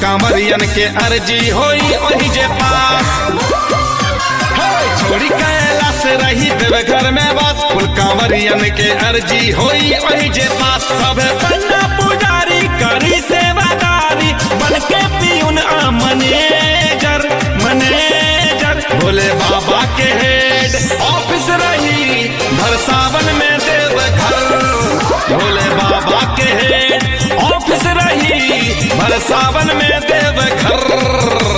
कांवरियन के अर्जी होई वही जे पास हे, छोड़ी कैलाश रही देव घर में बस कुल कांवरियन के अर्जी होई वही जे पास सब पन्ना पुजारी करी सेवादारी बन के पीउन आ मैनेजर मैनेजर भोले बाबा के हेड ऑफिस रही भर सावन में देव घर भोले बाबा के हेड ऑफिस रही भर सावन में देव घर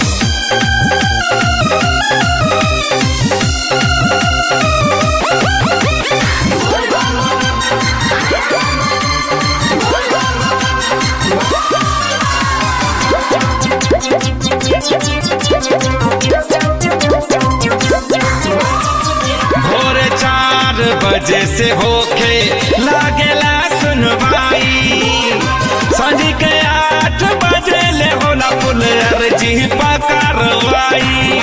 भोरे चार बजे से होके लागेला सुनवाई सांझ के आठ बजे ले होला पुल अर्जी पकारवाई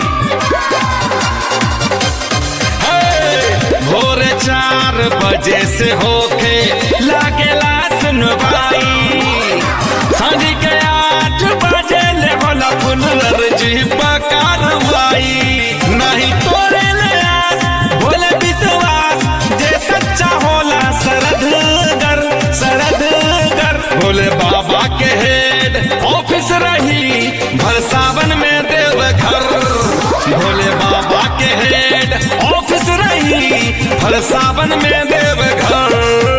हे, भोरे चार बजे से होके लागेला सुनवाई सांझ के आठ बजे ले होला पुल अर्जी पकारवाई नहीं तोरे ले आस भोले विश्वास जे सच्चा होला सरदगर सरदगर भोले बाबा के हेड ऑफिस रही भर सावन में देव घर भोले बाबा के हेड ऑफिस रही भर सावन में देव घर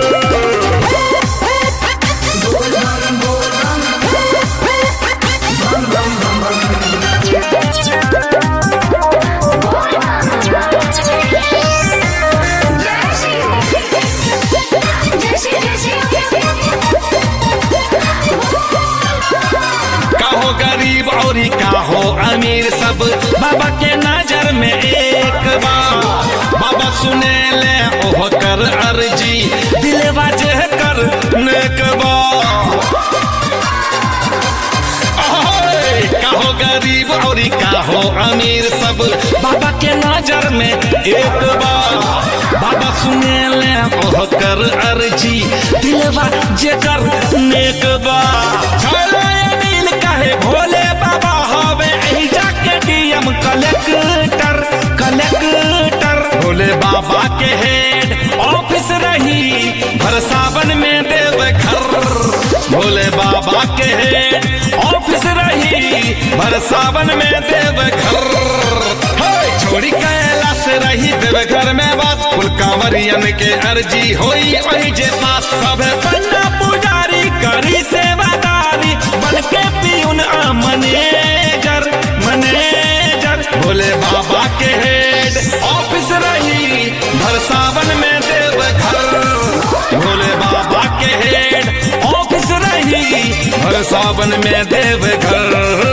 काहो गरीब और काहो अमीर सब बाबा के नजर में एक बार बाबा सुने ले ओह कर अर्जी दिलवा जे कर नेक बा ओए, काहो गरीब और काहो अमीर सब बाबा के नजर में एक बार बाबा सुने ले ओह कर अर्जी दिलवा जे कर नेक बा चलो ये नील कहे भोले बाबा हवे एही जाके डीएम कलेक्टर कलेक्टर भोले बाबा के हेड ऑफिस रही भर सावन में देव घर भोले बाबा के हेड ऑफिस रही भर सावन में देव घर हे, छोड़ी कैलाश रही देव घर में बस कुल कांवरियन के अर्जी होई वही जे पास सब पन्ना पुजारी करी सेवादारी बन के पीउन आ मैनेजर मैनेजर भोले बाबा के हेड ऑफिस रही भर सावन में देव घर भोले बाबा के हेड ऑफिस रही भर सावन में देव घर